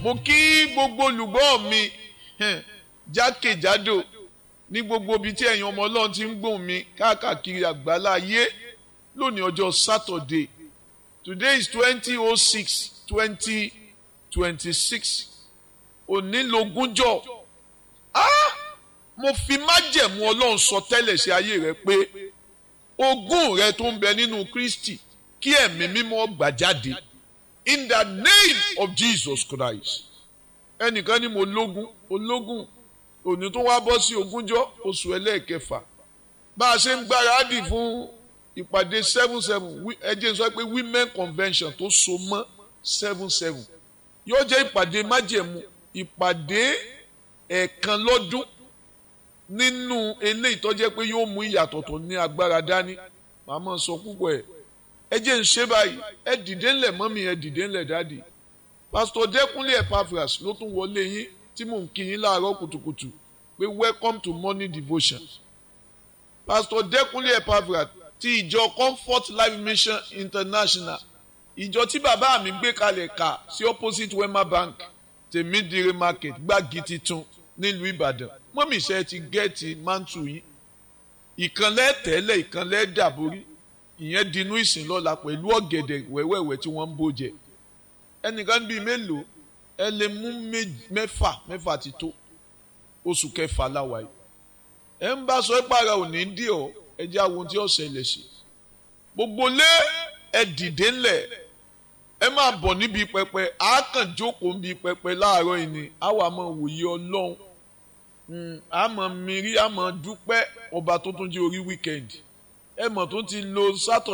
mo kí gbogbo olùgbọ́ mi jákèjádò ní gbogbo ibi tí ẹ̀yin ọmọ ọlọ́run ti ń gbóhùn mi káàkiri àgbálá ayé lónìí ọjọ́ Saturday today is twenty oh six twenty twenty six onílogúnjọ́ ah mo fi májẹ̀mú ọlọ́run sọ tẹ́lẹ̀ sí ayé rẹ pé ogún rẹ tó ń bẹ nínú Kristi kí ẹ̀mí mímọ́ gbà jáde in the name of Jesus Christ ẹnìkan ní mo lógún ológún òní tó wá bọ́ sí ogúnjọ́ oṣù ẹlẹ́ẹ̀kẹfà bá a ṣe ń gbáradì fún ìpàdé seven seven ẹ jẹ́ sọ pé women convention tó so mọ́ seven seven yóò jẹ́ ìpàdé májẹ̀mú ìpàdé ẹ̀ẹ̀kan lọ́dún nínú eléyìí tó jẹ́ pé yóò mú ìyàtọ̀ tó ní agbára dání màmá sọ púpọ̀ ẹ̀ ẹ jẹ́ ń ṣe báyìí ẹ dìde ńlẹ̀ mọ́mí ẹ dìde ńlẹ̀ dáàdì pásítọ̀ dẹ́kunlé epaphras ló tún wọlé yín tí mò ń kí yín láàárọ̀ kùtùkùtù pé welcome to morning devotion pásítọ̀ dẹ́kunlé epaphras ti ìjọ comfort life mission international ìjọ tí bàbá mi gbé kalẹ̀ kà sí opposite wema bank tèmídìrí market gbági titun nílùú ìbàdàn mọ́mí iṣẹ́ ti gẹ́ẹ̀tì mántù yín ìkànlẹ̀ tẹ́lẹ̀ ìkànlẹ̀ dàborí ìyẹn dinú ìsìn lọ́la pẹ̀lú ọ̀gẹ̀dẹ̀ wẹ́wẹ́wẹ́ tí wọ́n ń bó jẹ ẹnìkan bíi mélòó ẹ lè mú mẹ́fà mẹ́fà ti tó oṣù kẹfà láwa yìí ẹ ń bá sọ ìpara òní dì ọ ẹ jẹ́ àwọn tí ó ṣẹlẹ̀ sí gbogbo lé ẹ dìde ńlẹ̀ ẹ máa bọ̀ níbi pẹpẹ àákànjókòó níbi pẹpẹ láàárọ̀ yìí ni àwa máa wòye ọlọ́run àmọ́ mìírí àmọ́ dúpẹ́ ọba tó tún jẹ́ orí wíkẹ́ndì ẹ mọ̀ tó ti lo sátọ̀